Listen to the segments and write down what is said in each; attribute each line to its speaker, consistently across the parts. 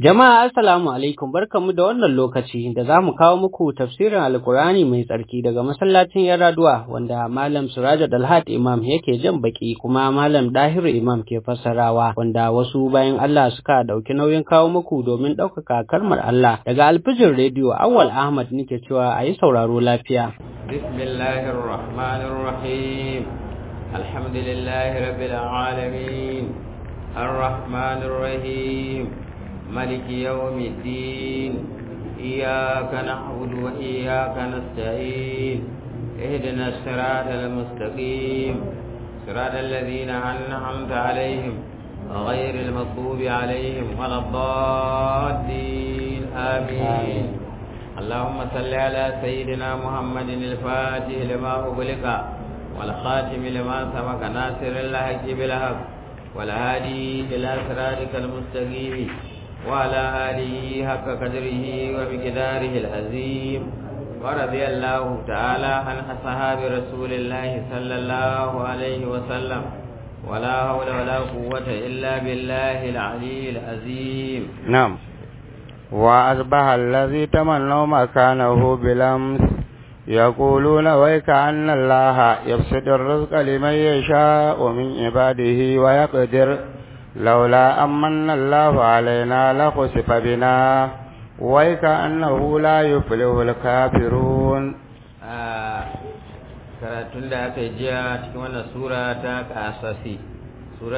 Speaker 1: Jama'a assalamu alaikum barkamu da wannan lokaci da za mu kawo muku tafsirin Alkur'ani mai tsarki daga masallacin Yaraduwa wanda Malam Suraja Dalhat Imam yake jan baki kuma Malam Dahiru Imam ke fassarawa wanda wasu bayan Allah suka dauki nauyin kawo muku domin ɗaukaka kalmar Allah daga alfijin rediyo Awwal Ahmad nake cewa a yi sauraro lafiya.
Speaker 2: Bismillahir Rahmanir Rahim Alhamdulillahi Rabbil Alamin Ar-Rahmanir Rahim ملك يوم الدين إياك نعبد وإياك نستعين اهدنا الصراط المستقيم صراط الذين أنعمت عليهم غير المغضوب عليهم ولا الضالين آمين اللهم صل على سيدنا محمد الفاتح لما أغلق والخاتم لما سبق ناصر الحق بالحق والهادي إلى صراطك المستقيم وعلى آله حق قدره ومقداره العظيم ورضي الله تعالى عن أصحاب رسول الله صلى الله عليه وسلم ولا حول ولا قوة إلا بالله العلي العظيم
Speaker 3: نعم وأصبح الذي تمنوا مكانه بلمس يقولون ويك أن الله يبسط الرزق لمن يشاء من عباده ويقدر لولا أمن الله علينا لخسف بنا ويكأنه لا يفلح الكافرون
Speaker 2: karatun da aka yi jiya cikin wannan sura ta kasasi sura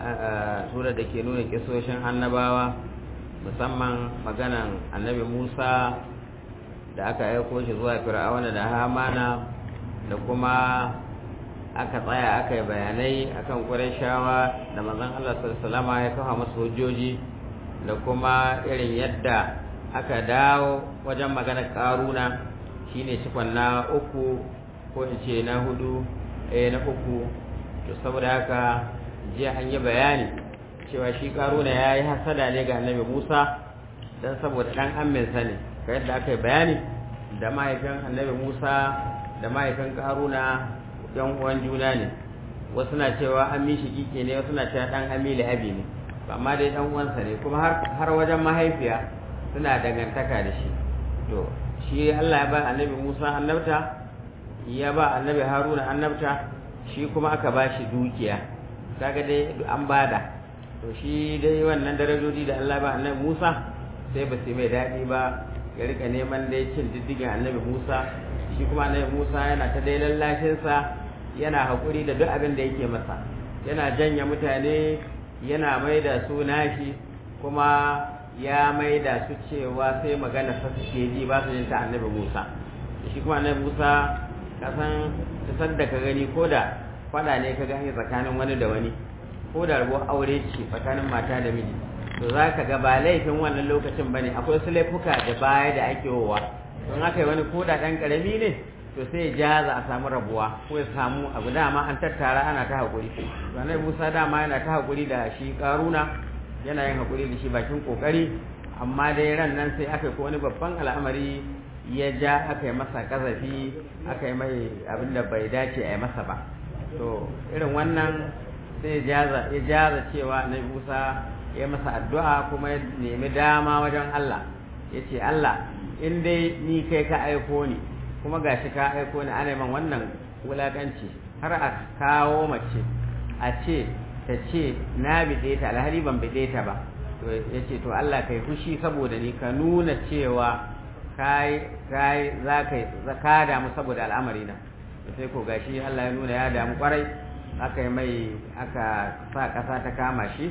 Speaker 2: da ke nuna kisoshin annabawa musamman maganan annabi musa da aka aiko shi zuwa fir'auna da hamana da kuma aka tsaya aka yi bayanai akan shawa da manzon Allah sallallahu ya kafa masu hujjoji da kuma irin yadda aka dawo wajen magana karuna shine cikon na uku ko in ce na hudu eh na uku to saboda haka jiya an yi bayani cewa shi karuna ya yi hasada ne ga annabi Musa dan saboda dan amminsa ne ga yadda aka yi bayani da mahaifin annabi Musa da mahaifin karuna yan uwan juna ne wasu na cewa an mishi kike ne wasu na cewa dan amili abi ne amma dai dan uwansa ne kuma har har wajen mahaifiya suna dangantaka da shi to shi Allah ya ba annabi Musa annabta ya ba annabi Haruna annabta shi kuma aka ba shi dukiya kaga dai an bada to shi dai wannan darajoji da Allah ba annabi Musa sai ba su mai daɗi ba ya rika neman dai cin diddigin annabi Musa shi kuma annabi Musa yana ta dai lallashinsa yana haƙuri da duk abin da yake masa yana janya mutane yana mai da su nashi kuma ya mai da su cewa sai magana sa suke ji ba su yin ta annabi Musa shi kuma annabi Musa kasan san da ka gani ko da faɗa ne ka gani tsakanin wani da wani ko da rabuwar aure ce tsakanin mata da miji to za ka ga ba laifin wannan lokacin ba ne akwai su laifuka da baya da ake wowa don haka yi wani ko da ɗan ƙarami ne to sai ya jaza a samu rabuwa ko ya samu abu dama an tattara ana ta haƙuri to annabi Musa dama yana ta haƙuri da shi karuna yana yin haƙuri da shi bakin kokari amma dai ran nan sai aka ko wani babban al'amari ya ja aka yi masa kazafi aka yi mai abin da bai dace a yi masa ba to irin wannan sai ya jaza cewa annabi Musa ya masa addu'a kuma ya nemi dama wajen Allah ya ce Allah in dai ni kai ka aiko ni kuma gashi ka aiko ni ana man wannan wulakanci har a kawo mace a ce ta ce na bide ta alhali ban bide ta ba to ya ce to Allah kai fushi saboda ni ka nuna cewa kai kai za ka ka damu saboda al'amari na sai ko gashi Allah ya nuna ya damu kwarai aka yi mai aka sa ƙasa ta kama shi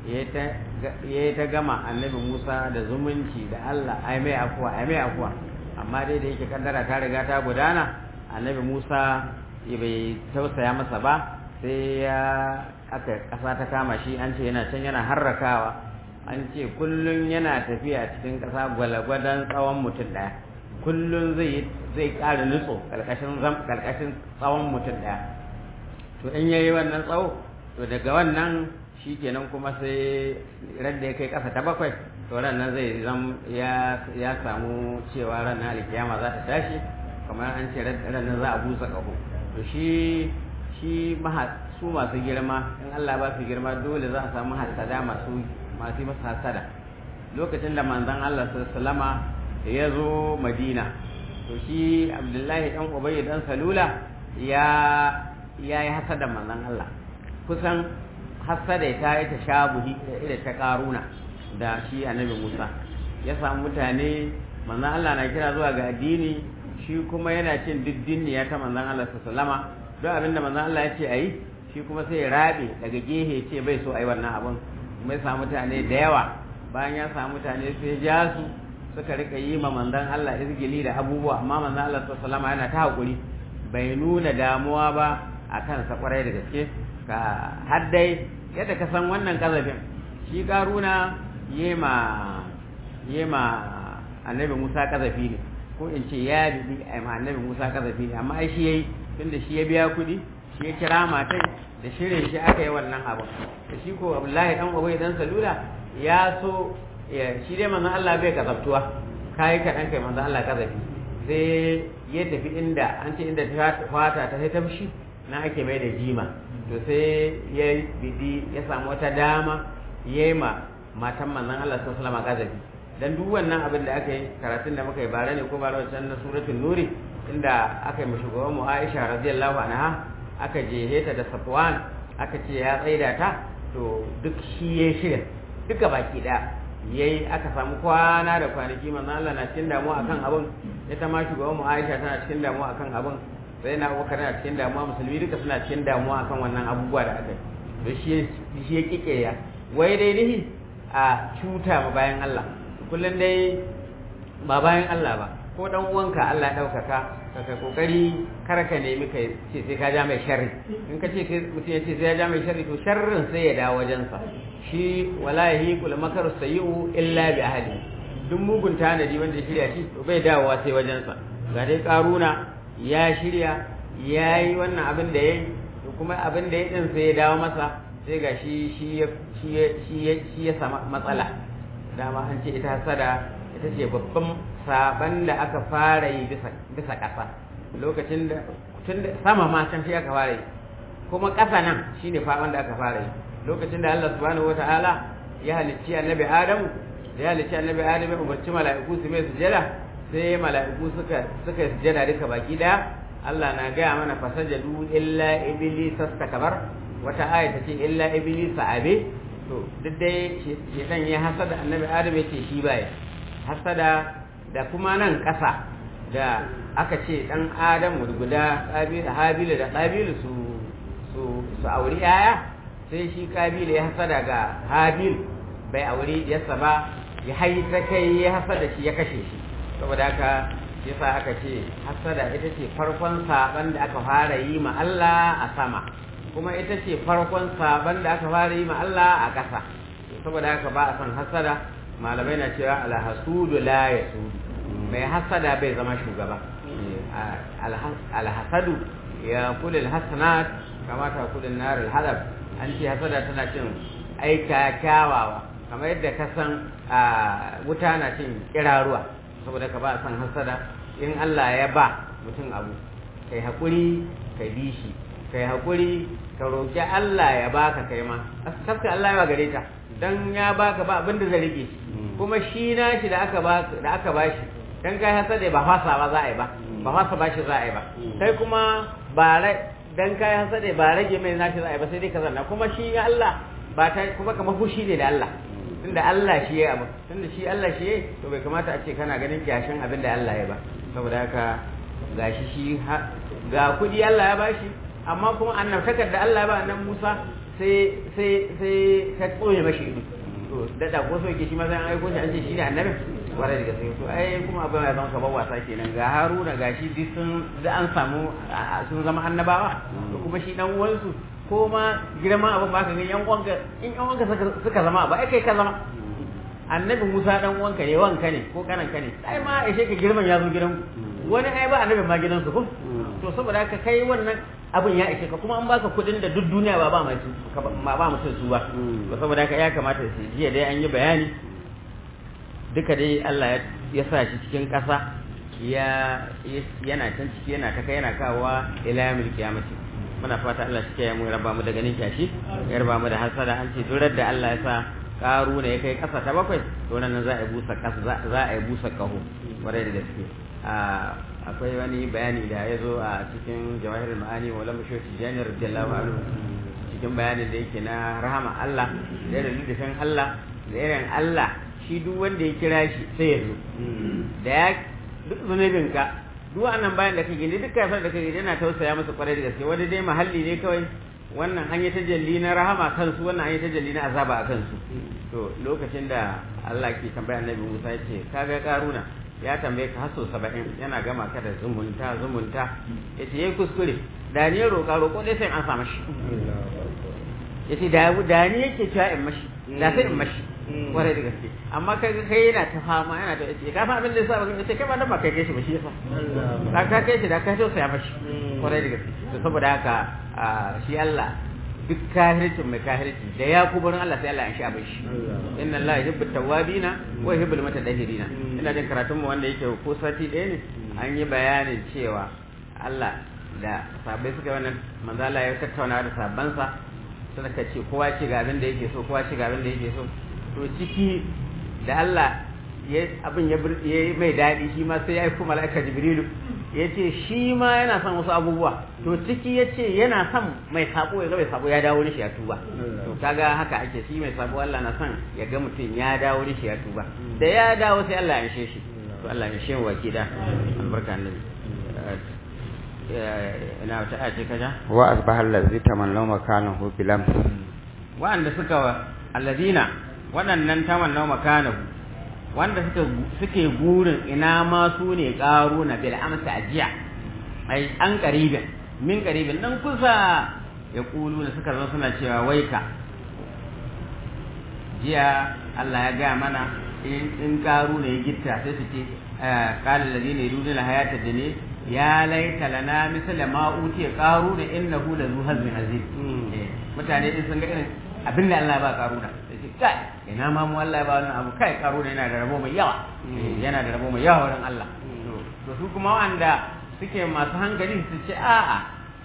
Speaker 2: ya ta gama annabi Musa da zumunci da Allah ai mai afuwa ai mai afuwa amma dai da yake kaddara ta riga ta gudana annabi Musa bai tausaya masa ba sai ya aka kasa ta kama shi an ce yana can yana harrakawa an ce kullun yana tafiya cikin kasa gwalagwadon tsawon mutum daya kullun zai zai ƙara nutso karkashin karkashin tsawon mutum daya to in yayi wannan tsawo to daga wannan shi kenan kuma sai ran da ya kai kasa ta bakwai to ran nan zai zam ya ya samu cewa ran na alkiyama za ta tashi kamar an ce ran nan za a busa kaho to shi shi su masu girma in Allah ba su girma dole za a samu hasada masu masu masa hasada lokacin da manzon Allah sallama ya zo Madina to shi Abdullahi dan Ubay dan Salula ya ya yi hasada manzon Allah kusan hasada ta yi ta shabuhi da ta karuna da shi annabi Musa ya samu mutane manzon Allah na kira zuwa ga addini shi kuma yana cin diddiniya ta manzon Allah sallama don abinda manzon Allah ya ce ayi shi kuma sai ya rabe daga gehe ce bai so ayi wannan abun kuma ya samu mutane da yawa bayan ya samu mutane sai ya su suka rika yi ma manzon Allah izgili da abubuwa amma manzon Allah sallama yana ta hakuri bai nuna damuwa ba akan sa kwarai da gaske ka har dai yadda ka san wannan kazafin shi karuna yema yema annabi Musa kazafi ne ko in ce ya bibi annabi Musa kazafi ne amma ai shi yayi tunda shi ya biya kuɗi shi ya kira matai da shirin shi aka yi wannan abu da shi ko Abdullahi dan Ubay dan Salula ya so shi dai manzon Allah bai kazaftuwa kai ka dan kai manzon Allah kazafi sai ya tafi inda an ce inda fata ta sai tafshi na ake mai da jima to sai ya bidi ya samu wata dama yayi ma matan manzon Allah sallallahu alaihi wasallam kazafi dan duk wannan abin da aka yi karatun da muka yi bare ne ko bare wancan na suratul nuri inda aka yi shugaban mu Aisha radiyallahu anha aka jehe ta da Safwan aka ce ya tsaida ta to duk shi ya shirya duka baki daya yayi aka samu kwana da kwanaki manzo Allah na cikin damuwa akan abin ita ma shugaban mu Aisha tana cikin damuwa akan abin sai na Abubakar na cikin damuwa musulmi duka suna cikin damuwa akan wannan abubuwa da aka yi to shi shi ya kike ya wai dai nihi a cuta ma bayan Allah kullum dai ba bayan Allah ba ko dan uwanka Allah ya daukaka ka kai kokari kar ka nemi kai ce sai ka ja mai sharri in ka ce mutum ya ce sai ya ja mai sharri to sharrin sai ya dawo wajen sa shi wallahi kul makar sayyi'u illa bi ahli duk mugun tanadi wanda ya shirya shi to bai dawowa sai wajen sa ga dai karuna ya shirya yayi wannan abin da yayi to kuma abin da ya din sai ya dawo masa sai ga shi shi shi shi ya sama matsala dama an ce ita hasada ita ce babban saban da aka fara yi bisa ƙasa lokacin da tun da sama ma can shi aka fara yi kuma ƙasa nan shine faban da aka fara yi lokacin da Allah subhanahu wataala ya halicci annabi Adamu da ya halicci annabi Adamu ya umarci mala'iku su mai sujada sai mala'iku suka suka sujada duka baki daya Allah na gaya mana fasajadu illa iblis astakbar wata aya ta ce illa iblis abe to duk dai shedan ya hasada annabi adam ya ce shi baya hasada da kuma nan ƙasa da aka ce dan adam guda habilu da qabilu su su su auri yaya sai shi qabilu ya hasada ga habil bai auri yasa ba ya haita kai ya hasada shi ya kashe shi saboda haka yasa aka ce hasada ita ce farkon saban da aka fara yi ma Allah a sama kuma ita ce farkon saban da aka fara yi ma Allah a ƙasa saboda haka ba a san hasada malamai na cewa alhasudu la yasudu mai hasada bai zama shugaba alhasadu ya kula alhasanat kama ta kula nar alhadab an ce hasada tana cin aika kyawawa kamar yadda ka san wuta na cin kiraruwa saboda ka ba a san hasada in Allah ya ba mutum abu kai haƙuri kai bi shi kai haƙuri ka roƙi Allah ya baka kai ma kaska Allah ya gare ta dan ya baka ba abin da zai rike kuma shi na shi da aka ba da aka bashi dan kai hasada ba fasa ba za a yi ba ba fasa bashi za a yi ba kai kuma ba dan kai hasada ba rage mai nashi za a yi ba sai dai ka zanna kuma shi Allah ba ta kuma kamar fushi ne da Allah tunda Allah shi ya abu tunda shi Allah shi ya to bai kamata a ce kana ganin kyashin abin da Allah ya ba saboda haka gashi shi ga kudi Allah ya bashi amma kuma annabtakar da Allah ya ba annabi Musa sai sai sai ta tsoye mashi ido to da da ko so yake shi ma sai an aiko shi an ce shi ne annabi wara daga sai to ai kuma abin ya zama kamar wasa kenan ga Haruna gashi duk sun da an samu sun zama annabawa to kuma shi dan uwansu ko ma girman abin ba ka ga yan uwanka in yan uwanka suka zama ba ai kai ka zama annabi Musa dan uwanka ne wanka ne ko kanan ka ne ai ma ashe ka girman ya zo gidan wani ai ba annabi ma gidansu ko to saboda haka kai wannan abin ya ishe ka kuma an baka kuɗin da duk duniya ba ba mai su ba ba mutum su ba to saboda haka ya kamata su jiya dai an yi bayani duka dai Allah ya sa shi cikin ƙasa ya yana can ciki yana ta kai yana kawowa ila yamil kiyamati muna fata Allah shi ya mu raba mu da ganin kyashi ya raba mu da hasada an ce durar da Allah ya sa karuna ya kai kasa ta bakwai to nan za a busa kasa za a busa kaho kwarai da gaske akwai wani bayani da ya zo a cikin jawahirul ma'ani wa lam shoti janar radiyallahu anhu cikin bayanin da yake na rahama Allah da irin lidafin Allah da irin Allah shi duk wanda ya kira shi sai ya zo da ya duk zunubin ka duk wannan bayan da kake gani duk kafin da kake yana tausaya masa kwarai da gaske wani dai mahalli ne kawai wannan an yi tajalli na rahama kansu wannan an yi tajalli na azaba a kansu to lokacin da Allah ke tambaya annabi Musa ya ce kaga karuna ya tambaye ka haso saba'in yana gama ka da zumunta zumunta ya ce ya kuskure da ni ya roƙa roƙo dai sai an sa mashi ya ce da ni yake cewa in mashi da sai in mashi kwarai da gaske amma kai kai yana ta fama yana ta ce ka fa abin da yasa ba ce kai ba dan ba kai kai shi ba shi yasa da ka kai shi da ka so sai mashi kwarai da gaske to saboda haka shi Allah duk kahircin mai kahirci da ya kuburin Allah sai Allah ya sha bai shi inna Allah yuhibbu tawwabina wa yuhibbul mutatahhirina ina jin karatun mu wanda yake ko sati ɗaya ne an yi bayanin cewa Allah da sabai suka wannan manzo Allah ya tattauna da sabansa suka ce kowa ce ga abin da yake so kowa ce ga abin da yake so to ciki da Allah ya abin ya yi mai daɗi shi ma sai ya yi kuma mala'ika jibrilu ya ce shi ma yana son wasu abubuwa to ciki ya ce yana son mai sabo ya ga mai sabo ya dawo shi ya tuba to kaga haka ake shi mai sabo Allah na son ya ga mutum ya dawo shi ya tuba da ya dawo sai Allah ya shi to Allah ya shi wa kida albarka annabi ina wata ace kaja
Speaker 3: wa asbaha allazi tamannaw makanahu bilam
Speaker 2: wa'anda suka alladina waɗannan tamannaw makanahu wanda suka suke gurin ina ma su ne ƙaru na bil amsa ajiya ai an qaribin min qaribin dan kusa ya kulu da suka zo suna cewa waika jiya Allah ya ga mana in ƙaru ne gitta sai su ce qala alladhina yuriduna hayata dunya ya laita lana misla ma utiya qaru da innahu la zu hazmin azim mutane din sun ga irin abin da Allah ya ba qaruna sai kai ina ma mu Allah ya ba wannan abu kai qaruna yana da rabo mai yawa yana da rabo mai yawa wurin Allah to su kuma wanda suke masu hankali su ce a'a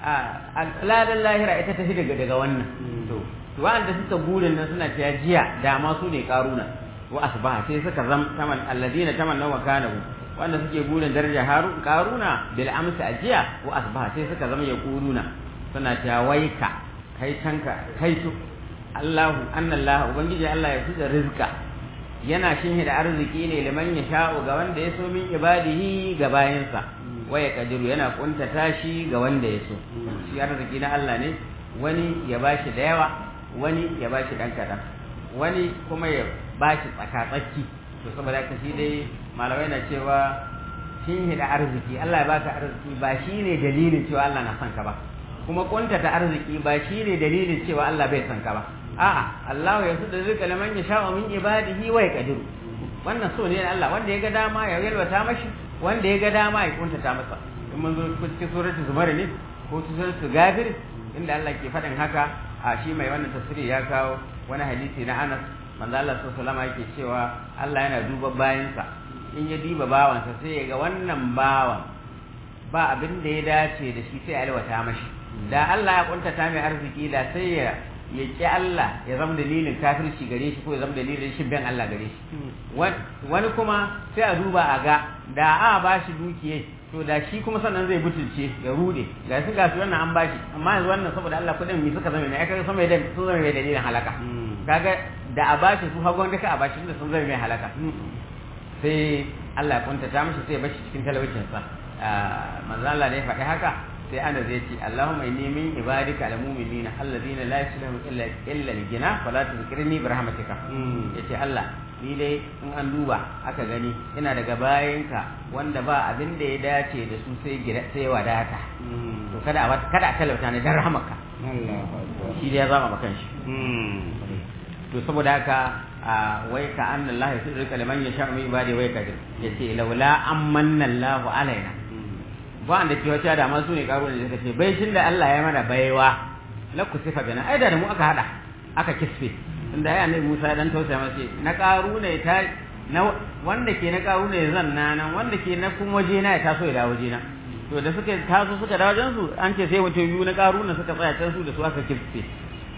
Speaker 2: a ladan lahira ita tafi daga daga wannan to to wanda suka burin nan suna cewa jiya da ma su ne qaruna wa asbaha sai suka zam taman alladina tamanna wa kanahu wanda suke burin daraja harun karuna bil amsa ajiya wa asbaha sai suka zama yaquluna suna cewa waika kai tanka kai to Allahu annallahu ubangiji Allah ya fuda rizqa yana shinhi da arziki ne liman ya sha'u ga wanda ya so min ibadihi ga bayansa waya kadiru yana kuntata shi ga wanda ya so shi arziki na Allah ne wani ya bashi da yawa wani ya bashi dan kadan wani kuma ya bashi tsaka-tsaki to saboda haka shi dai malamai na cewa shin hida arziki Allah ya baka arziki ba shine dalilin cewa Allah na son ka ba kuma kuntata arziki ba shine dalilin cewa Allah bai son ka ba a'a Allah ya suda rizqa liman yasha'u min ibadihi wa yaqdiru wannan so ne Allah wanda ya ga dama ya yalwata mashi wanda ya ga dama ya kuntata masa in mun zo cikin suratul zumar ne ko suratul gafir inda Allah ke faɗin haka a shi mai wannan tafsiri ya kawo wani hadisi na Anas manzo Allah sallallahu alaihi yake cewa Allah yana duba bayansa in ya diba bawansa sai ya ga wannan bawan ba abin da ya dace da shi sai ya alwata mashi da Allah ya kuntata mai arziki da sai ya ya ki Allah ya zama dalilin kafirci gare shi ko ya zama dalilin shin bin Allah gare shi wani kuma sai a duba a ga da a ba shi dukiye to da shi kuma sannan zai butulce ya rude ga su ga su wannan an bashi amma yanzu wannan saboda Allah kudin mi suka zama ne ya kaga sama da sun zama mai dalilin halaka kaga da a bashi su hagon duka a bashi da sun zama mai halaka sai Allah ya kuntata mishi sai ya bashi cikin talaucin sa manzo Allah ne ya faɗi haka sai ana zai ce Allahumma inni min ibadika almu'minina alladhina la yasluhu illa illa al-ghina fala tuzkirni bi rahmatika yace Allah ni dai in an duba aka gani ina daga bayanka wanda ba abin da ya dace da su sai gida sai wadata to kada a kada a talauta ne dan rahmaka shi da ya zama bakan shi to saboda haka wai ka anna Allah ya sirrika liman yasha min ibadi wai ka yace laula amanna Allah alaina ba da ke wata da masu ne karo ne suka ce bai shin da Allah ya mana baiwa la kusifa bina ai da mu aka hada aka kisfe inda ya annabi Musa dan tausaya masa na karu ne ta na wanda ke na karu ne zan na nan wanda ke na kuma waje na ya taso ya dawo waje na to da suka taso suka dawo wajen su an ce sai mutum biyu na karu ne suka tsaya can su da su aka kisfe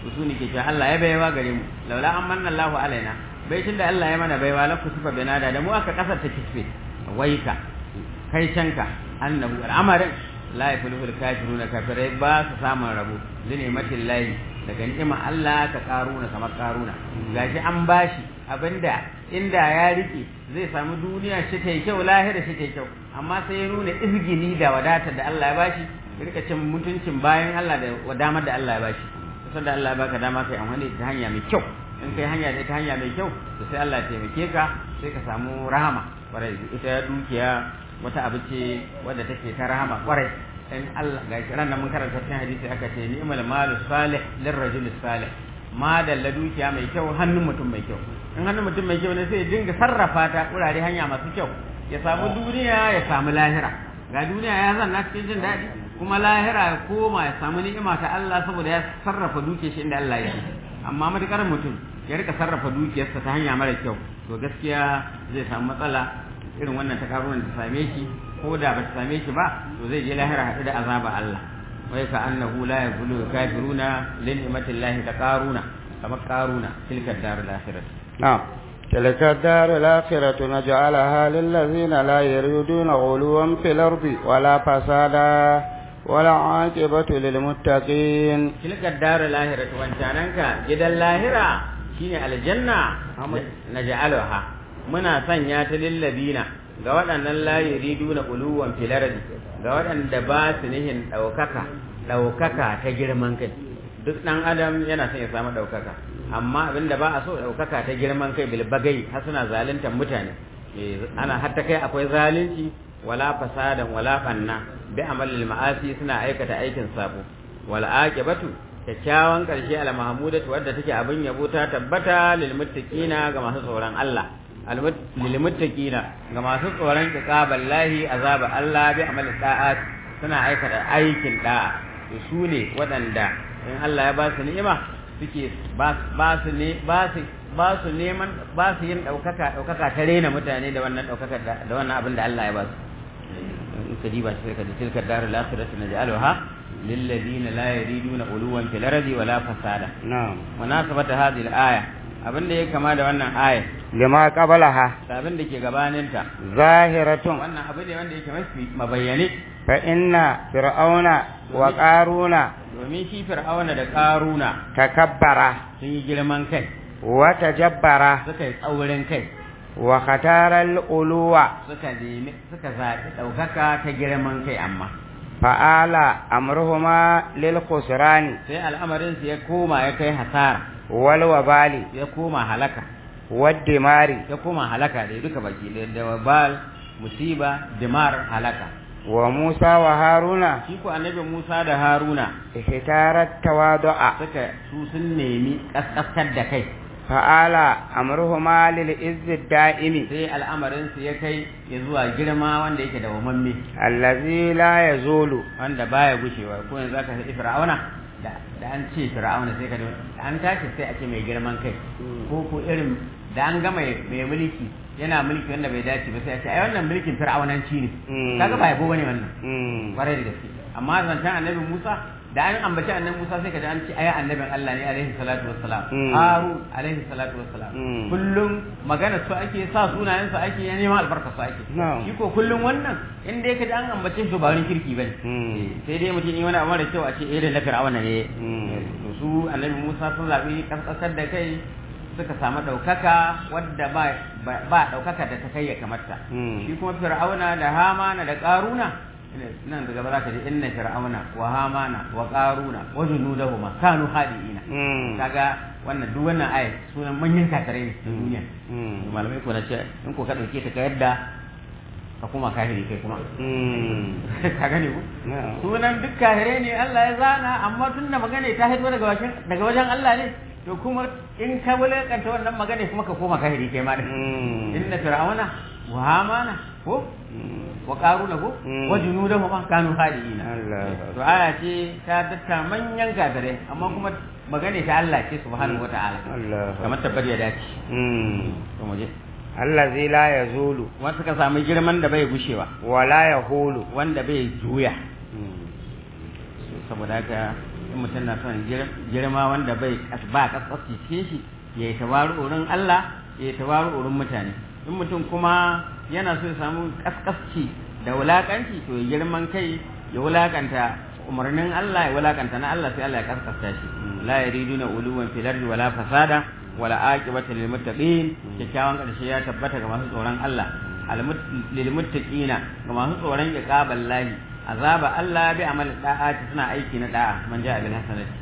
Speaker 2: su ne ke cewa Allah ya baiwa gare mu laula an manna Allahu alaina bai tun da Allah ya mana baiwa la kusufa binada da mu aka kasar ta kisfe waika kai canka annahu al'amarin la yafluhul kafiruna kafirai ba su samun rabo zinimatin lahi daga ni'ima Allah ka karuna kamar karuna gashi an bashi abinda inda ya rike zai samu duniya shi ta kyau lahira shi ta kyau amma sai ya nuna izgini da wadatar da Allah ya bashi ya rika cin mutuncin bayan Allah da wadamar da Allah ya bashi kusan da Allah ya baka dama kai amfani da hanya mai kyau in kai hanya da ta hanya mai kyau to sai Allah ya taimake ka sai ka samu rahama kwarai ita dukiya wata abu ce wadda take ta rahama kwarai in Allah ga ran nan mun karanta cikin hadisi aka ce ni'mal malu salih lirrajul salih ma dalla dukiya mai kyau hannun mutum mai kyau in hannun mutum mai kyau ne sai ya dinga sarrafa ta wurare hanya masu kyau ya samu duniya ya samu lahira ga duniya ya zanna cikin jin daɗi kuma lahira ya koma ya samu ni'ima ta Allah saboda ya sarrafa dukiyar shi inda Allah ya amma matukar mutum ya rika sarrafa dukiyarsa ta hanya mara kyau to gaskiya zai samu matsala irin wannan ta karuwan ta same shi ko da ba ta same shi ba to zai je lahira haɗu da azaba Allah wai ka annahu la yaqulu kafiruna lin ni'matillahi ka qaruna kamar qaruna tilka darul akhirah
Speaker 3: نعم تلك الدار الآخرة نجعلها للذين لا يريدون غلوا في الأرض ولا فسادا ولا عاقبة للمتقين
Speaker 2: تلك الدار الآخرة وانتانك جدا اللاهرة شيني الجنة نجعلها muna sanya ta lillabina ga waɗannan la yuriduna quluwan fil ardi ga waɗanda ba su nihin ɗaukaka ɗaukaka ta girman kai duk ɗan adam yana son ya samu ɗaukaka amma abinda ba a so ɗaukaka ta girman kai bil bagai har suna zaluntar mutane ana hatta kai akwai zalunci wala fasadan wala fanna bi amalil ma'asi suna aikata aikin sabo wal aqibatu kyakkyawan karshe al mahmudatu wadda take abin yabo ta tabbata lil muttaqina ga masu tsoron Allah lil muttaqina ga masu tsoron iqaballahi azaba Allah bi amalil da'at suna aikata aikin da'a su ne waɗanda in Allah ya ba su ni'ima suke ba su ne ba su ba su neman ba su yin ɗaukaka ɗaukaka ta rena mutane da wannan ɗaukaka da wannan abin da Allah ya ba su in ka diba shi ka tilka darul akhirati naj'aluha lil ladina la yuriduna uluwan fil ardi wala fasada
Speaker 3: na'am
Speaker 2: munasabata hadhihi al-aya abin da ya kama da wannan aya
Speaker 3: lima qablaha
Speaker 2: da abin da ke gabaninta
Speaker 3: zahiratun
Speaker 2: wannan abin ne wanda yake mafi mabayyane
Speaker 3: fa inna fir'auna wa qaruna
Speaker 2: domin shi fir'auna da karuna
Speaker 3: takabbara
Speaker 2: sun yi girman kai
Speaker 3: wa tajabbara
Speaker 2: suka yi tsaurin kai
Speaker 3: wa khataral uluwa
Speaker 2: suka nemi suka zaɓi ɗaukaka ta girman kai amma
Speaker 3: fa'ala amruhuma lil khusrani
Speaker 2: sai al'amarin su ya koma ya kai hasara
Speaker 3: wal wabali
Speaker 2: ya koma halaka
Speaker 3: wad dimari
Speaker 2: ya koma halaka da duka baki da wabal musiba dimar halaka
Speaker 3: wa Musa wa Haruna
Speaker 2: shi ko annabi Musa da Haruna
Speaker 3: ihtarat tawadu'a
Speaker 2: suka su sun nemi kaskasar da kai
Speaker 3: fa'ala amruhuma lil izzi da'imi
Speaker 2: sai al'amarin su ya kai ya zuwa girma wanda yake da wamamme
Speaker 3: allazi la yazulu
Speaker 2: wanda baya gushewa ko yanzu aka sai fir'auna da da an ce fir'auna sai ka an tashi sai a ce mai girman kai ko ko irin da an ga mai mai mulki yana mulki wanda bai dace ba sai a ce ai wannan mulkin fir'aunanci ne kaga ba yabo bane wannan kwarai da gaske amma zancen annabi Musa da an ambaci annabi Musa sai ka ji an ce ai annabin Allah ne alaihi salatu wassalam Harun alaihi salatu wassalam kullum magana su ake sa sunayen su ake ya neman albarka su ake shi ko kullum wannan in dai ka ji an ambace shi ba wani kirki bane sai dai mutum yi wani abu da kyau a ce irin na fir'auna ne to su annabi Musa sun zabi kaskasar da kai suka samu ɗaukaka wadda ba ba ɗaukaka da ta kai ya kamata shi kuma fir'auna da hamana da ƙaruna nan daga za ka ji inna fir'auna wa hamana wa qaruna wa junudahuma kanu hadiina kaga wannan duk wannan aya sunan manyan kafirai ne na duniya malamai ko na ce in ko ka dauke ta ka yadda ka kuma kafiri kai kuma ka gane ku sunan duk kafirai ne Allah ya zana amma tun da magana ta haito daga wajen daga wajen Allah ne to kuma in ka wulakanta wannan magana kuma ka koma kafiri kai ma inna fir'auna wa hamana ko wa qaruna ko wa junudahu ma kanu hadiina to aya ce ta datta manyan kafirai amma kuma magana ta Allah ce subhanahu wataala kamar tabbar ya dace to mu je
Speaker 3: allazi la yazulu
Speaker 2: wanda ka samu girman da bai gushewa
Speaker 3: wala yahulu
Speaker 2: wanda bai juya saboda haka in mutum na son girma wanda bai ba kaskasci cikin shi ya yi tawaru wurin Allah ya yi tawaru wurin mutane in mutum kuma yana so ya samu kaskasci da wulakanci to ya girman kai ya wulakanta umarnin Allah ya wulakanta na Allah sai Allah ya kaskasta shi la yariduna uluwan fil ardi wala fasada wala aqibata lil muttaqin kyakkyawan karshe ya tabbata ga masu tsoron Allah lil muttaqina ga masu tsoron iqabal lahi azaba Allah bi amal da'ati suna aiki na da'a man ja'a bil hasanati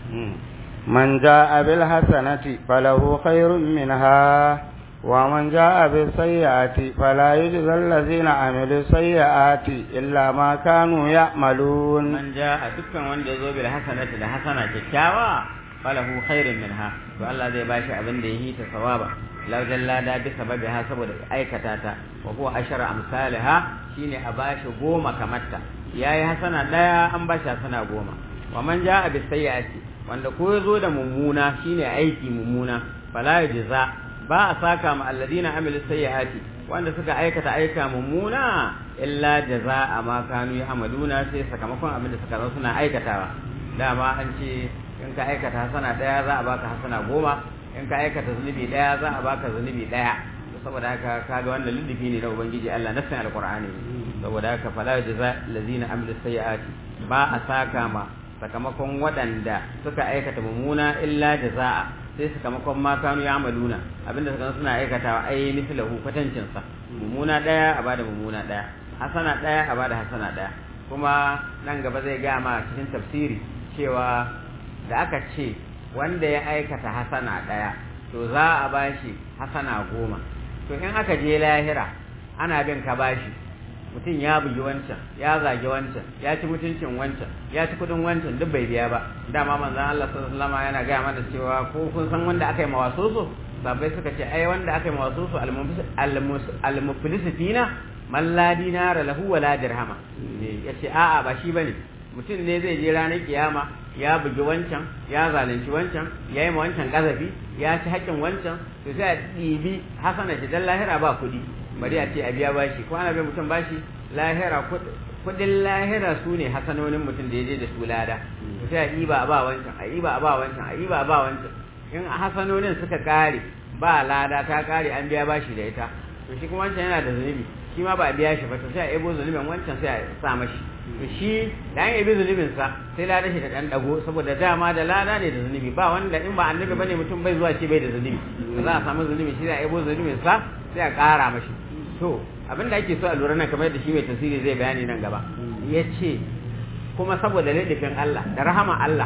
Speaker 3: man ja'a bil hasanati falahu khairun minha wa man ja'a bis sayyi'ati fala yujza allazina amilu sayyi'ati illa ma kanu ya'malun
Speaker 2: man ja'a dukkan wanda yazo bil hasanati da hasana kyakkyawa falahu khairun minha to Allah zai bashi abin da yi ta sawaba law jallada bi sababiha saboda aikata ta wa huwa ashara amsalha shine a bashi goma kamarta yayi hasana daya an bashi hasana goma wa man jaa bis sayyiati wanda ko yazo da mummuna shine aiki mummuna fala yujza ba a saka ma alladina amilu sayyiati wanda suka aikata aika mummuna illa jazaa ma kanu ya'maluna sai sakamakon abin da suka zo suna aikatawa dama an ce in ka aikata hasana daya za a baka hasana goma in ka aikata zunubi daya za a baka zunubi daya saboda haka kaga wannan lullufi ne da ubangiji Allah nassin alqur'ani saboda haka fala jaza allazina amilu sayyiati ba a saka ma sakamakon waɗanda suka aikata mummuna illa jazaa sai sakamakon ma kanu ya amaluna abinda suka suna aikatawa ai mislahu kwatancin sa mummuna daya a bada mummuna daya hasana daya a bada hasana daya kuma nan gaba zai ga ma cikin tafsiri cewa da aka ce wanda ya aikata hasana ɗaya to za a bashi hasana goma to in aka je lahira ana bin ka bashi mutum ya bugi wancan ya zage wancan ya ci mutuncin wancan ya ci kudin wancan duk bai biya ba dama manzon Allah sallallahu alaihi wasallam yana gaya mana cewa ko kun san wanda aka yi mawasoso sabai suka ce ai wanda aka yi mawasoso al-muflisina man la dinara lahu wala dirhama yace a'a ba shi bane mutum ne zai je ranar kiyama ya bugi wancan ya zalunci wancan ya yi ma wancan kazafi ya ci haƙƙin wancan to sai a ɗibi hasana shi dan lahira ba kuɗi bari a ce a biya bashi ko ana bai mutum bashi lahira kuɗin lahira su ne hasanonin mutum da ya je da su lada to sai a ɗiba a ba wancan a ɗiba a ba wancan a ɗiba a ba wancan in hasanonin suka ƙare ba lada ta ƙare an biya bashi da ita to shi kuma wancan yana da zunubi shi ma ba a biya shi ba to sai a ebo zunubin wancan sai a sa mashi to shi da an yabi zunubin sa sai lada shi da dan dago saboda dama da lada ne da zunubi ba wanda in ba annabi bane mutum bai zuwa ce bai da zunubi ba za a samu zunubi shi da ebo zunubin sa sai a ƙara mashi to abin da ake so a lura nan kamar yadda shi mai tasiri zai bayani nan gaba ya ce kuma saboda ladifin Allah da rahama Allah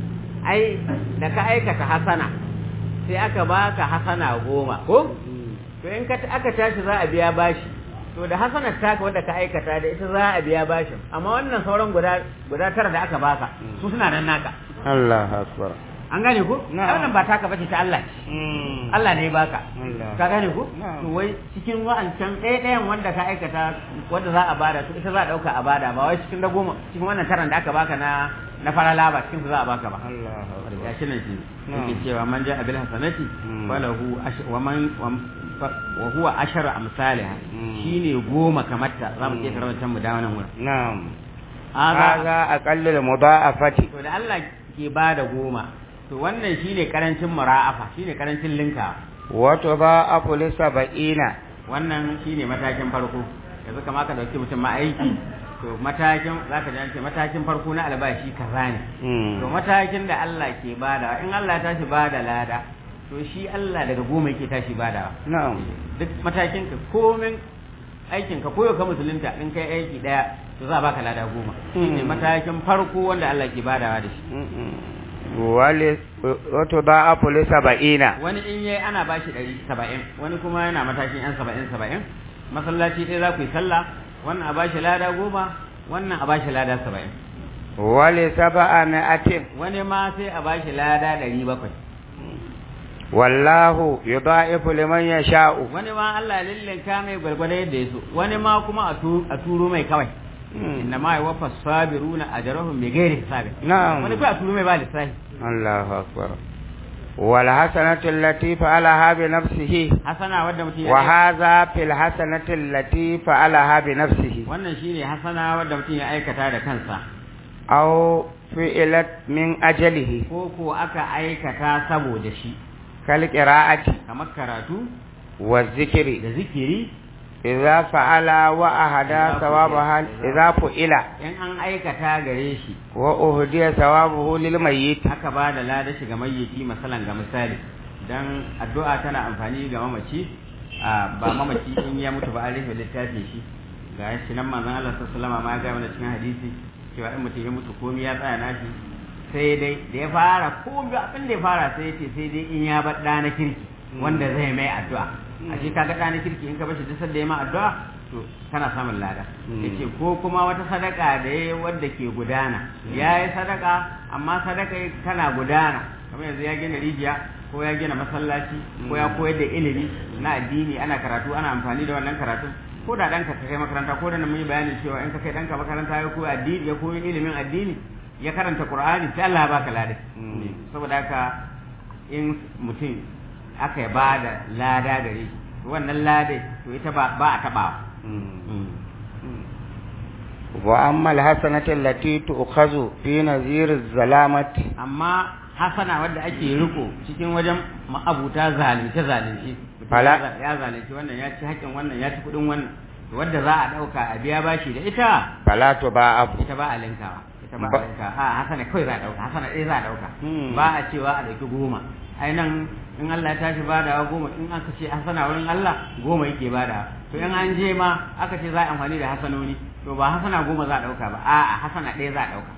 Speaker 2: ai da ka aikata hasana sai aka baka hasana goma ko to in ka aka tashi za a biya bashi to da hasanar taka wanda ka aikata da ita za a biya bashin amma wannan sauran guda guda tara da aka baka su suna nan naka
Speaker 3: Allah akbar
Speaker 2: an gane ku wannan ba taka bace ta Allah Allah ne ya baka ka gane ku to wai cikin wa'ancan ɗaya ɗayan wanda ka aikata wanda za a bada to ita za a ɗauka a bada ba wai cikin na goma cikin wannan taran da aka baka na na farala ba cikin su za a baka ba ya shi nan shi yake cewa man ja abil hasanati falahu wa man wa huwa ashara amsalha shine goma kamarta za mu iya karantar mu da wannan wurin
Speaker 3: na'am hadha aqallul mudha'afati
Speaker 2: to da Allah ke bada goma to wannan shine karancin mura'afa shine karancin linka
Speaker 3: wa tudha'afu li sab'ina
Speaker 2: wannan shine matakin farko yanzu kama ka dauki mutum ma aiki to matakin zaka ji an ce matakin farko na albashi kaza ne to matakin da Allah ke bada in Allah ya tashi bada lada to shi Allah daga goma yake tashi badawa
Speaker 3: na'am
Speaker 2: duk matakin ka komin aikin ka koyo ka musulunta in kai aiki daya to za a baka lada goma shine matakin farko wanda Allah ke badawa da shi
Speaker 3: wale wato ba a fuli saba'ina
Speaker 2: wani in yayi ana bashi ɗari saba'in wani kuma yana matakin yan saba'in saba'in masallaci ɗaya za ku yi sallah wannan a bashi lada goma wannan a bashi lada saba'in
Speaker 3: wale saba'a mi'atin
Speaker 2: wani ma sai a bashi lada ɗari bakwai
Speaker 3: wallahu yudha'ifu liman yasha'u
Speaker 2: wani ma Allah lillinka mai gwargwado yadda ya so wani ma kuma a turo mai kawai inna ma yuwaffa sabiruna ajrahum bighairi hisab
Speaker 3: na'am
Speaker 2: wani kai a turo mai ba lissafi
Speaker 3: Allahu akbar wal hasanatu allati fa'alaha bi nafsihi
Speaker 2: hasana wadda mutum
Speaker 3: wa
Speaker 2: ya
Speaker 3: hadha fil hasanati allati fa'alaha bi nafsihi
Speaker 2: wannan shine hasana wadda mutum ya aikata da kansa
Speaker 3: aw fi'ilat min ajalihi
Speaker 2: ko ko aka aikata saboda shi
Speaker 3: kal qira'ati
Speaker 2: kamar karatu
Speaker 3: wa zikri
Speaker 2: da zikiri
Speaker 3: idza fa'ala wa ahada thawabaha idza fu'ila
Speaker 2: in an aikata gare shi
Speaker 3: wa uhdiya thawabuhu lil mayyit
Speaker 2: aka ba da lada shi ga mayyiti masalan ga misali dan addu'a tana amfani ga mamaci a ba mamaci in ya mutu ba an rufe littafin shi ga shi nan manzon Allah sallallahu alaihi wasallam ma ya ga mana cikin hadisi cewa in mutum ya mutu komai ya tsaya nashi sai dai da ya fara komai abin da ya fara sai ya ce sai dai in ya bar ɗa na kirki wanda zai mai addu'a a shi kaga ɗa na kirki in ka bashi duk sanda ya ma addu'a to kana samun lada yace ko kuma wata sadaka da ya wadda ke gudana ya yi sadaka amma sadaka tana gudana kamar yanzu ya gina rijiya ko ya gina masallaci ko ya koyar da ilimi na addini ana karatu ana amfani da wannan karatu ko da ɗanka ka kai makaranta ko da mun yi bayanin cewa in ka kai ɗanka makaranta ya koyi addini ya koyi ilimin addini ya karanta qur'ani sai Allah ya baka lada saboda haka in mutum aka ba da lada gare shi wannan lada to ita ba ba a tabawa
Speaker 3: wa amma alhasanatu allati tu'khazu fi nazir az-zalamati
Speaker 2: amma hasana wadda ake riko cikin wajen ma'abuta zalunce zalunci
Speaker 3: Fala.
Speaker 2: ya zalunci wannan ya ci haƙƙin wannan ya ci kuɗin wannan wadda za a ɗauka a biya bashi da ita
Speaker 3: fala tuba'afu
Speaker 2: ita ba a linkawa ita ba a
Speaker 3: Ba-
Speaker 2: linkawa a hasana kawai za a ɗauka hasana ɗaya za a ɗauka
Speaker 3: Hmm.
Speaker 2: ba a cewa a ɗauki goma ai nan in Allah ya tashi badawa goma in aka ce hasana wurin Allah goma yake badawa to in an je ma aka ce za a amfani da hasanoni to ba hasana goma za a ɗauka ba a'a hasana ɗaya za a ɗauka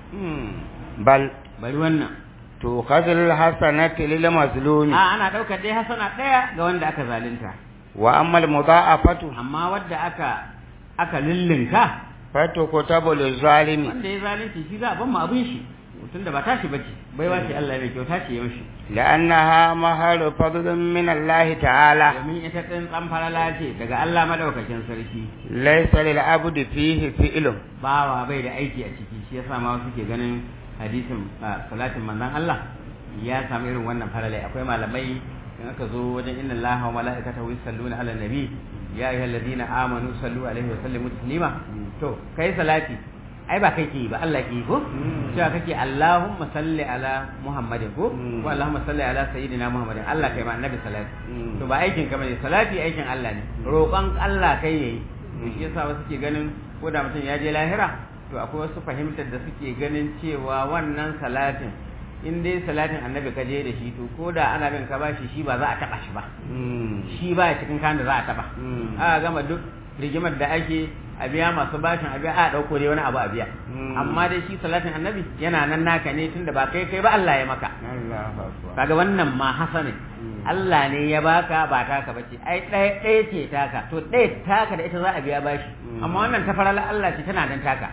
Speaker 3: bal
Speaker 2: bari wannan
Speaker 3: tu'khadhu alhasanatu lil mazlumi
Speaker 2: a ana ɗaukar dai hasana ɗaya ga wanda aka zalunta
Speaker 3: wa amma almudha'afatu
Speaker 2: amma wadda aka aka lillinka
Speaker 3: fatukutabu lizalimi
Speaker 2: wanda ya zalunci shi za a ban mu abin shi mutum da ba tashi bace bai wace Allah mai kyauta ce yaushe
Speaker 3: لأنها مهر فضل من الله تعالى
Speaker 2: domin ita ɗin tsamfarala ce daga Allah madaukakin sarki
Speaker 3: ليس للعبد فيه فعل
Speaker 2: bawa bai da aiki a ciki shi yasa ma wasu ke ganin hadisin ah, salatin manzon Allah ya samu irin wannan faralai akwai malamai in aka zo wajen inna Allah wa mala'ikatahu yusalluna ala nabi ya ayyuhalladhina amanu sallu alaihi wa sallimu taslima to kai salati ai ba kai ke yi ba Allah ke yi ko cewa kake Allahumma salli ala Muhammadin ko ko Allahumma salli ala sayyidina Muhammadin Allah kai ma annabi salati to ba aikin ka bane salati aikin Allah ne roƙon Allah kai yayi to shi yasa wasu ke ganin ko da mutum ya je lahira to akwai wasu fahimtar da suke ganin cewa wannan salatin in dai salatin annabi ka je da shi to ko da ana bin ka bashi shi ba za a taba shi ba shi ba ya cikin kan da za a taba a gama duk rigimar da ake a biya masu bashin a biya a dauko dai wani abu a biya amma dai shi salatin annabi yana nan naka ne tunda ba kai kai ba Allah ya maka kaga wannan ma hasane Allah ne ya baka ba taka bace ai ɗaya ɗaya ce taka to ɗaya taka da ita za a biya bashi amma wannan ta farala Allah ce tana dan taka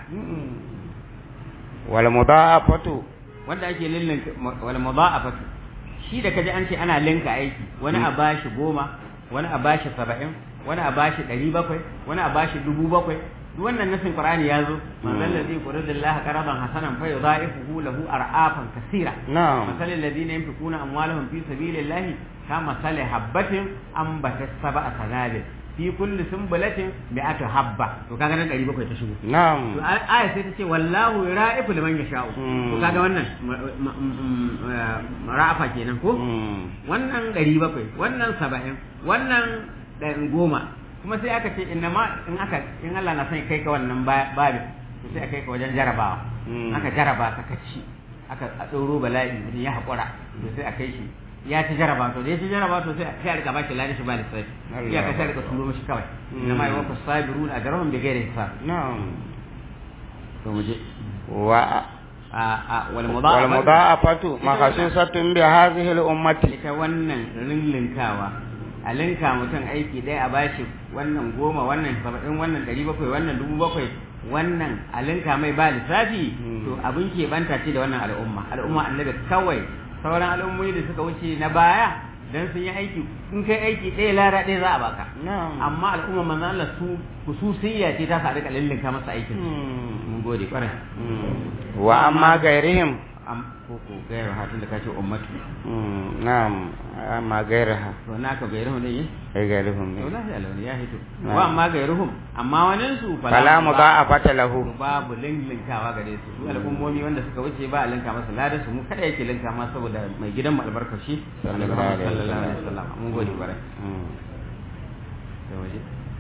Speaker 3: wal mudha'afatu
Speaker 2: wanda ake lillin wal mudha'afatu shi da kaji an ce ana linka aiki wani a bashi goma wani a bashi saba'in wani a bashi ɗari bakwai wani a bashi dubu bakwai duk wannan nasin qur'ani ya zo man zal ladhi quradillahi qaradan hasanan fa yudha'ifuhu lahu ar'afan kaseera
Speaker 3: na'am
Speaker 2: masalul ladina yunfiquna amwalahum fi sabilillahi kama sali habbatin ambatat sab'a sanabil fi kulli sunbulatin mi'atu habba to kaga nan 700 ta shigo to
Speaker 3: na'am
Speaker 2: aya sai ta ce wallahu ra'ifu liman yasha'u to kaga wannan ra'afa kenan ko wannan 700 wannan 70 wannan ɗan goma kuma sai aka ce inna ma in aka in Allah na son kai ka wannan babin to sai aka kai ka wajen jarabawa aka jaraba ka kaci aka a ɗoro bala'i mutum ya haƙura to sai a kai shi ya ci jaraba to da ya ci jaraba to sai sai a rika bashi ladi shi ba lissafi ya ka sai a rika turo mishi kawai inna ma yawafa sabirun ajrahum bi ghairi hisab
Speaker 3: na'am
Speaker 2: to mu je
Speaker 3: wa
Speaker 2: a a wal
Speaker 3: wal
Speaker 2: mudha'afa
Speaker 3: mudha'afatu makhsusatun bi hadhihi al ummati
Speaker 2: ita wannan rillinkawa a linka mutum aiki ɗaya a bashi wannan goma wannan saba'in wannan ɗari bakwai wannan dubu bakwai wannan a linka mai ba lissafi to abin ke banta ce da wannan al'umma al'umma annabi kawai sauran al'ummomi da suka wuce na baya dan sun yi aiki in kai aiki ɗaya lara ɗaya za a baka
Speaker 3: na'am
Speaker 2: amma al'umma manzo Allah su hususiyya ce ta sa rika lillinka masa aikin mun gode kwarai
Speaker 3: wa amma gairihim
Speaker 2: am ko ko gairu hatun da kace ummatu
Speaker 3: Mm, na'am amma gairaha
Speaker 2: to naka gairuhum ne yi
Speaker 3: ai gairihum
Speaker 2: to
Speaker 3: ne
Speaker 2: lafiya launi ya hito
Speaker 3: Na'am.
Speaker 2: wa amma gairuhum amma wani su
Speaker 3: fala mu ba a fata lahu
Speaker 2: babu linlinkawa gare su su al'ummomi wanda suka wuce ba a linka masa ladan su mu kada yake linka masa saboda mai gidan mu albarkashi
Speaker 3: Sallallahu alaihi
Speaker 2: sallallahu alaihi
Speaker 3: wasallam.
Speaker 2: wasallam mun gode bare
Speaker 3: Mm.
Speaker 2: da waje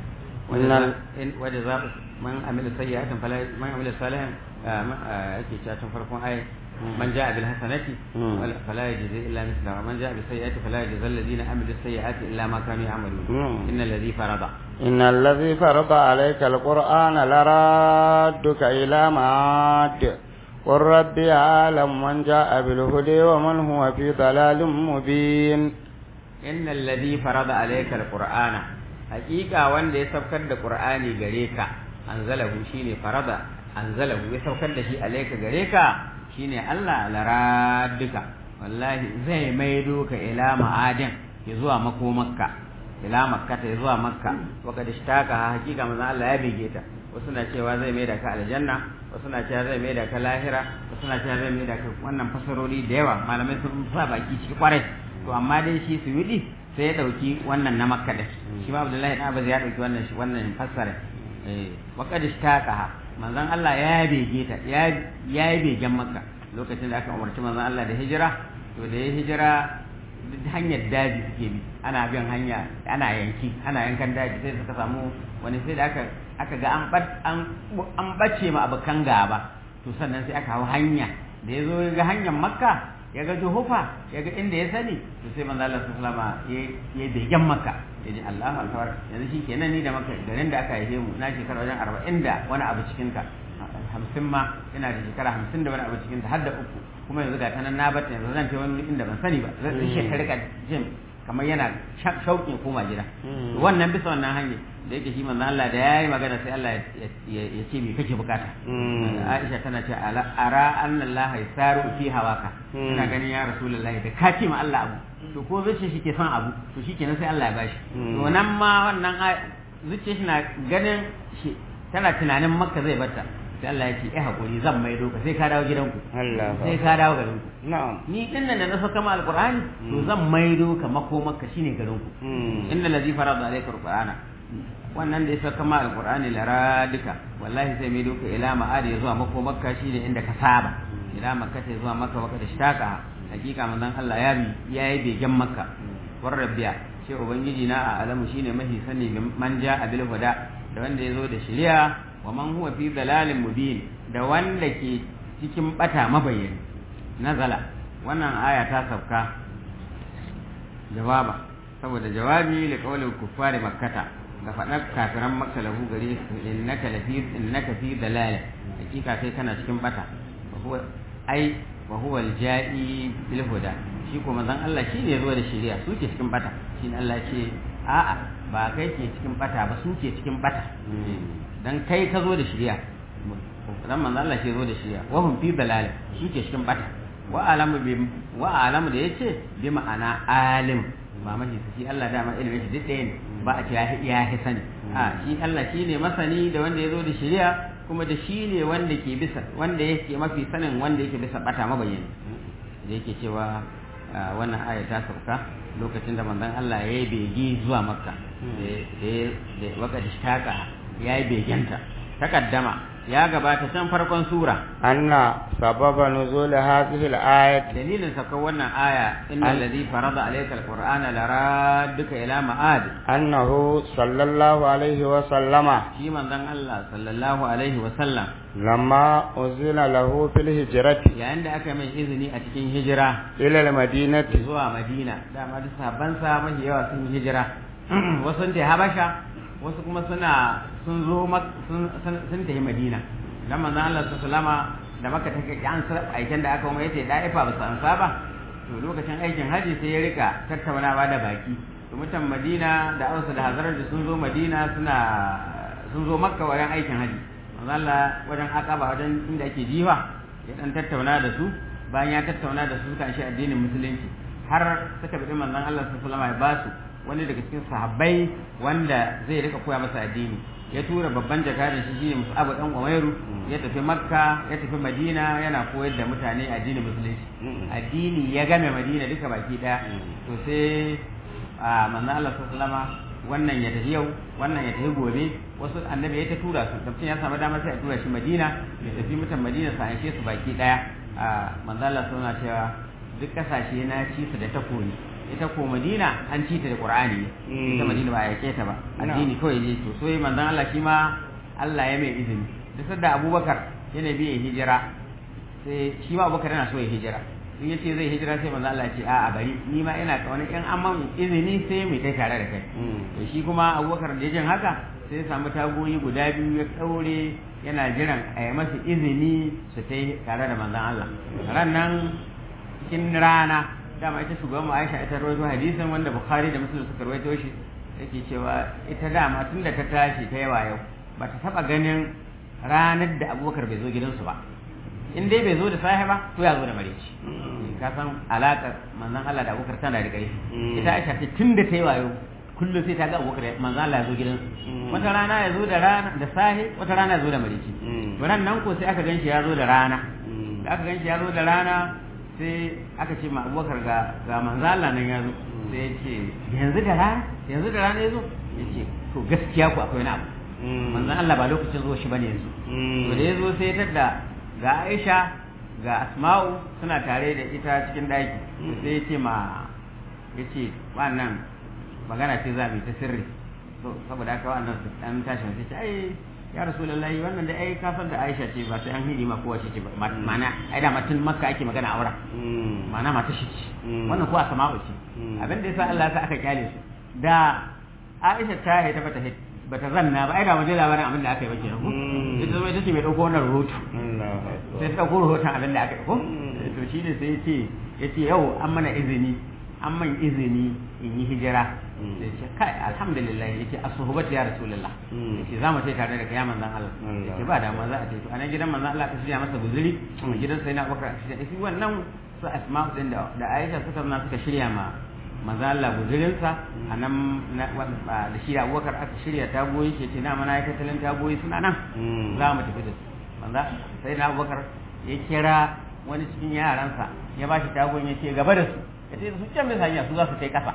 Speaker 3: Innal-
Speaker 2: in waje za man amila sayyi'atan fala man amila salihan ah, ma- ah, yake cewa tun farkon ayi man ja'a bil hasanati
Speaker 3: Mm.
Speaker 2: wala- fala yajzi illa mithla man ja'a bis sayyi'ati fala yajzi alladhina amilu sayyi'ati illa ma kanu ya'malun
Speaker 3: Mm.
Speaker 2: innal ladhi farada
Speaker 3: إن الذي فرض عليك القرآن لرادك إلى معاد قل ربي أعلم من جاء بالهدى ومن هو في ضلال مبين
Speaker 2: innal ladhi farada alayka alqur'ana haqiqa wanda ya saukar da qur'ani gare ka anzalahu shine farada anzalahu ya saukar da shi alayka gare ka shine Allah laraduka wallahi zai maido ka ila ma'adin ya zuwa makomakka ila makka ta zuwa makka waka da shtaka haqiqa manzo Allah ya bege ta wasu na cewa zai maida ka aljanna wasu na cewa zai maida ka lahira wasu na cewa zai maida ka wannan fasarori da yawa malamai sun sa baki ciki kwarai to amma dai shi suyudi sai ya dauki wannan na makka da shi ma abdullahi dan abbas ya dauki wannan shi wannan fassara eh wa qad ishtaqaha manzon Allah ya bege ta ya ya begen makka lokacin da aka umarci manzon Allah da hijira to da ya hijira duk hanyar daji suke bi ana bin hanya ana yanki ana yankan daji sai suka samu wani sai da aka aka ga an bat an an bace ma abakan gaba to sannan sai aka hau hanya da ya zo ga hanyar makka ya ga juhufa ya ga inda ya sani to sai manzo Allah sallallahu alaihi wasallam ya begen makka ya ji Allahu akbar yanzu shi kenan ni da makka garin da aka haife mu na shekara wajen 40 da wani abu cikin ka 50 ma ina da shekara 50 da wani abu cikin ta har da uku kuma yanzu ga tanan na bata yanzu zan ta wani inda ban sani ba zan shi ka rika jin kamar yana shauƙin koma gida
Speaker 3: Mm.
Speaker 2: wannan bisa wannan hanyar da yake shi manzo Allah da yayi magana sai Allah ya- ya ya ce me kake bukata
Speaker 3: Mm.
Speaker 2: Aisha tana ce ala ara anna Allah yasaru fi hawaka
Speaker 3: Mm.
Speaker 2: ina ganin ya rasulullahi da ka ce ma Allah abu to ko zuciya shi ke son abu to shi kenan sai Allah ya bashi
Speaker 3: Mm.
Speaker 2: to nan ma wannan ai- zuciya shi na ganin shi tana tunanin makka zai barta sai Allah ya ce eh hakuri zan maido ka sai ka dawo gidanku
Speaker 3: Allah
Speaker 2: sai ka dawo garinku
Speaker 3: na'am
Speaker 2: ni din nan da na saka ma alqur'ani to zan maido ka makomarka shine garinku
Speaker 3: Mm.
Speaker 2: inna ladhi farada alayka alqur'ana wannan da ya saka ma alqur'ani laradika wallahi sai mai doka ila ma'adi ya zuwa mako makka shine inda ka saba ila makka ta zuwa makka waka da shtaka hakika manzon Allah ya bi yayi begen makka war rabbiya shi ubangiji na a alamu shine mahi sani man ja abil huda da wanda yazo da shari'a wa man huwa fi dalalin mubin da wanda ke cikin bata mabayyani nazala wannan aya ta sauka jawaba saboda jawabi li qawli kuffari makkata ga faɗar kafiran makka lahu gare su innaka lafi innaka fi dalal hakika kai kana cikin bata wa huwa ai wa huwa aljai bil huda shi ko manzon Allah shi ne zuwa da shari'a su ke cikin bata shi ne Allah ce a'a ba kai ke cikin bata ba su ke cikin bata dan kai ka zo da shari'a dan manzon Allah shi zo da shari'a wa hum fi dalal su ke cikin bata wa alamu bi wa alamu da yace bi ma'ana alim ba mashi shi Allah dama ilimin shi duk ɗaya ne ba a ce ya ya hi sani a shi Allah shi ne masani da wanda ya zo da shari'a kuma da shi ne wanda ke bisa wanda yake mafi sanin wanda yake bisa bata mabayyani da yake cewa ah, wannan aya ta sauka lokacin da manzon Allah ya yi begi zuwa makka da ya da waka da ya yi begenta takaddama ya gabata can farkon sura
Speaker 3: أن سبب نزول هذه الآية
Speaker 2: dalilin saukar wannan aya innal
Speaker 3: An-
Speaker 2: ladhi farada alayka alqur'ana laradduka ila ma'ad
Speaker 3: أنه صلى الله عليه وسلم
Speaker 2: shi manzon Allah sallallahu alaihi wa sallam
Speaker 3: لما أذن له في الهجرة
Speaker 2: yayin da aka mai izini a cikin hijira
Speaker 3: إلى المدينة
Speaker 2: zuwa Madina dama duk sahabban sa mafi yawa sun yi hijira wasu sun tafi Habasha wasu kuma suna sun zo Mak- sun sun sun tafi Madina dan manzon Allah sallallahu alaihi da maka take an sa aikin da aka kuma yace da'ifa ba su ansa ba to lokacin aikin haji sai ya rika tattaunawa da baki to mutan Madina da Ausa da Hazrar da sun zo Madina suna sun zo Makka wajen aikin haji manzon Allah wajen Aqaba wajen inda ake jiwa ya dan tattauna da su bayan ya tattauna da su suka shi addinin musulunci har suka bi manzon Allah sallallahu alaihi wasallam ya ba su wani daga cikin sahabbai wanda zai rika koya masa addini ya tura babban jakadan shi shine Mus'ab dan Umairu ya tafi Makka ya tafi Madina yana koyar da mutane addinin musulunci addini ya game Madina duka baki daya to sai a manzon Allah sallallahu wannan ya tafi yau wannan ya tafi gobe wasu annabi ya ta tura su tafsir ya samu dama sai a tura shi Madina ya tafi mutan Madina sa aike su baki daya a manzon Allah sallallahu cewa duk kasashe na ci su da takobi ita ko Madina an ci ta da Qur'ani ita Madina ba a yake ta ba addini kawai ne to so manzon Allah shi ma Allah ya mai izini duk da Abubakar yana biye hijira sai shi ma Abubakar yana so ya hijira in yace zai hijira sai manzo Allah ya ce a'a bari ni ma ina kauna in an man izini sai mu tai tare da kai to shi kuma Abubakar da jin haka sai ya samu tagoyi guda biyu ya daure yana jiran a yi masa izini su tai tare da manzon Allah ran nan cikin rana dama ita shugaban mu Aisha ita rawaito hadisin wanda Bukhari da Muslim suka rawaito shi yake cewa ita dama tunda ta tashi ta yawa yau ba ta taba ganin ranar da Abubakar bai zo gidansu ba in dai bai zo da sahi ba to ya zo da mareci ka san alaƙar manzon Allah da Abubakar tana da ƙarfi ita Aisha ce tun da ta yi wayo kullum sai ta ga Abubakar manzon Allah ya zo gidansu wata rana ya zo da rana da sahi wata rana ya zo da mareci to ran nan ko sai aka ganshi ya zo da rana da aka ganshi ya zo da rana sai aka ce ma Abubakar ga ga manzon Allah nan ya zo sai ya ce yanzu da rana yanzu da rana ya zo ya ce to gaskiya ku akwai wani abu manzon Allah ba lokacin zo shi bane yanzu to da ya zo sai ya tadda ga Aisha ga Asma'u suna tare da ita cikin daki sai ya ce ma ya ce wannan magana ce za mu yi ta sirri to saboda haka wannan su dan tashi sai ce ai ya rasulullahi wannan da ai ka san da Aisha ce ba sai an hidi ma kowace ce ba mana ai da matan makka ake magana a wurin mana mata shi ce wannan ko Asma'u ce abin da yasa Allah ya sa aka kyale su da Aisha ta haita bata haita bata zanna ba ai da mu je labarin abin da aka yi ba kenan ko ita zama ita ce mai dauko wannan rahoto sai ta dauko rahoton abin da aka yi ko to shi ne sai ya ce ya ce yau an mana izini an man izini in yi hijira sai ce kai alhamdulillah ya ce asuhubat ya rasulullah ya ce za mu tai tare da kai ya manzan Allah ya ce ba da za a ce to a nan gidan manzan Allah ka shirya masa guzuri gidan sai na bakar shi wannan su asma'u din da Aisha suka na suka shirya ma maza Allah guzurinsa a nan da shi abubakar aka shirya tagoyi ke ce na mana ya tattalin tagoyi suna nan za mu tafi da su manza sai na abubakar ya kira wani cikin yaransa ya ba shi tagoyin ya ce gaba da su ya ce su can bisa hanya su za su kai kasa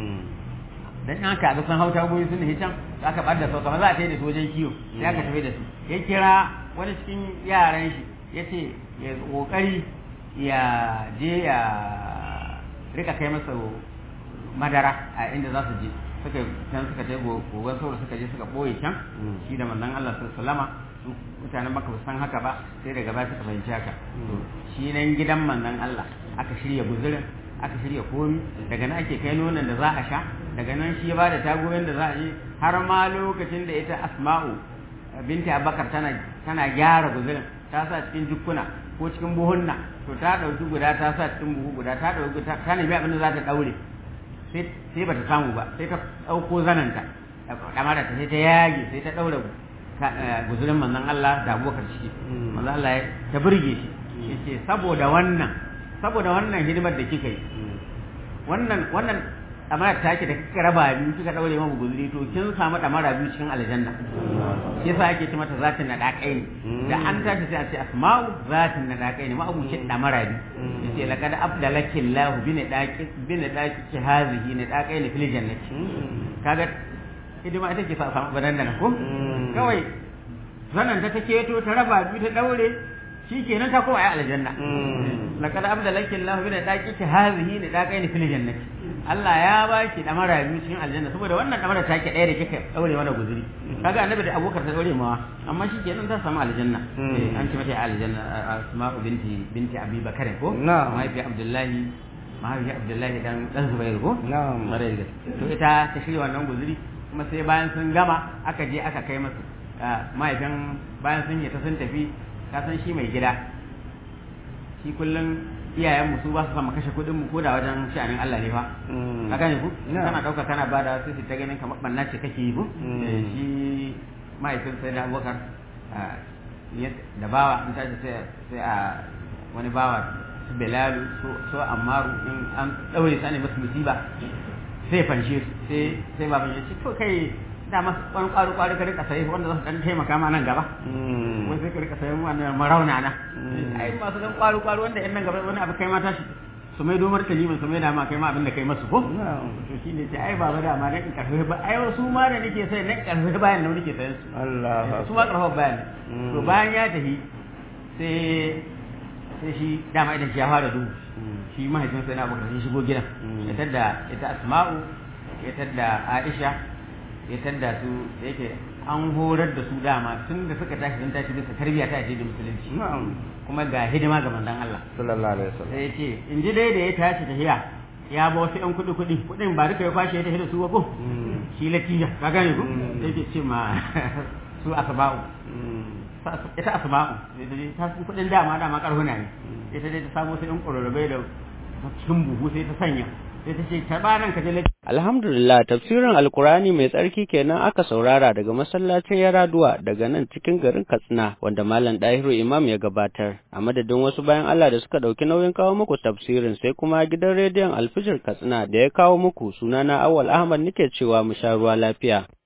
Speaker 2: dan in aka ga sun hau tagoyi sun ne can za ka bar da sau kamar za a tafi da su wajen kiwo sai aka tafi da su ya kira wani cikin yaran shi ya ce ya kokari ya je ya rika kai masa madara a inda za su je suka can suka je gogon sauro suka je suka boye can shi da manzon Allah sallama su mutanen maka san haka ba sai daga baya suka fahimci haka to shi nan gidan manzon Allah aka shirya guzurin aka shirya komi daga nan ake kai nonon da za a sha daga nan shi ya bada tagoyin da za a yi har ma lokacin da ita Asma'u binti Abubakar tana tana gyara guzurin ta sa cikin jukkuna ko cikin buhunna to ta dauki guda ta sa cikin buhu guda ta dauki ta nemi abin da za ta daure sai ba ta samu ba sai ta ɗauko zananta kamara ta sai ta yage sai ta ɗaura guzurin manzon Allah da abubakar ciki manzon Allah ta burge shi yace saboda wannan saboda wannan hidimar da kika yi wannan wannan damara ta ke da kika raba biyu kika ɗaure mamu guzuri to kin samu damara biyu cikin aljanna shi yasa ake ce mata zatin na dakai ne da an tashi sai a ce asma'u zatin na dakai ne ma'abucin damara biyu yace laqad afdalaki Allah bi ne daki bi ne daki ki hazihi ne dakai ne fil jannati kaga hidima ita ke sa samu banan da ko kawai zanan ta take to ta raba biyu ta daure shikenan ta koma ai aljanna laqad afdalaki Allah bi ne daki ki hazihi ne dakai ne fil jannati Allah ya ba ki damara biyu cikin aljanna saboda wannan damara ta ke ɗaya da kika daure mana guzuri kaga annabi da abokar ta daure mawa amma shi kenan ta samu aljanna an ce mata aljanna asma'u binti binti abi bakar ko mahaifi abdullahi mahaifi abdullahi dan dan zubair ko
Speaker 3: na'am
Speaker 2: mare da to ita ta shirya wannan guzuri kuma sai bayan sun gama aka je aka kai masu mahaifin bayan sun yi ta sun tafi ka san shi mai gida shi kullum iyayen mu su ba su sama kashe kuɗin mu ko da wajen sha'anin Allah ne fa ka gane ku kana dauka kana bada sai su ta ganin kamar banna ce kake yi ku shi mahaifin sai da Abubakar da bawa in tashi sai sai a wani bawa su Belalu su Ammaru in an daure su ne masu musiba
Speaker 4: sai fanshe su sai sai baban ya ce to kai da masu wani ƙwaro ƙwaro ka rika sayi wanda za su ɗan taimaka ma nan gaba wani sai ka rika sayan wannan marauna na ai masu ɗan ƙwaro ƙwaro wanda yan nan gaba wani abu kai ma tashi su mai domar kaliman su mai da ma kai ma abin da kai masu ko to shi ne ce ai baba da ma dan karfe ba ai su ma da nake sai dan karfe bayan nan nake sayan su
Speaker 3: Allah
Speaker 4: su ma karfe bayan to bayan ya tafi sai sai shi dama idan shi ya fara duhu shi mahaifin sai na abokan shi shigo gidan ya tadda ita asma'u ya tadda aisha ya tadda su da yake an horar da su dama tun da suka tashi sun tashi bisa tarbiyya ta da musulunci kuma ga hidima ga manzon Allah
Speaker 3: sallallahu alaihi wasallam
Speaker 4: sai ya ce in ji dai da ya tashi tafiya ya ba wasu yan kuɗi kuɗi kuɗin ba duka ya kwashe ya tafi da su ba ko shi latija ka gane ko sai ke ce ma su asba'u ita asma'u ta sun kuɗin dama dama karhuna ne ita dai ta samu sai yan ƙwararrabai da cikin buhu sai ta sanya sai ta ce karɓa nan ka je
Speaker 1: Alhamdulillah tafsirin Alkurani mai tsarki kenan aka saurara daga masallacin Yaraduwa daga nan cikin garin Katsina wanda Malam Dahiru Imam ya gabatar. A madadin wasu bayan Allah da suka ɗauki nauyin kawo muku tafsirin sai kuma gidan rediyon Alfijir Katsina da ya kawo muku sunana Awal Ahmad nake cewa mu sha ruwa lafiya.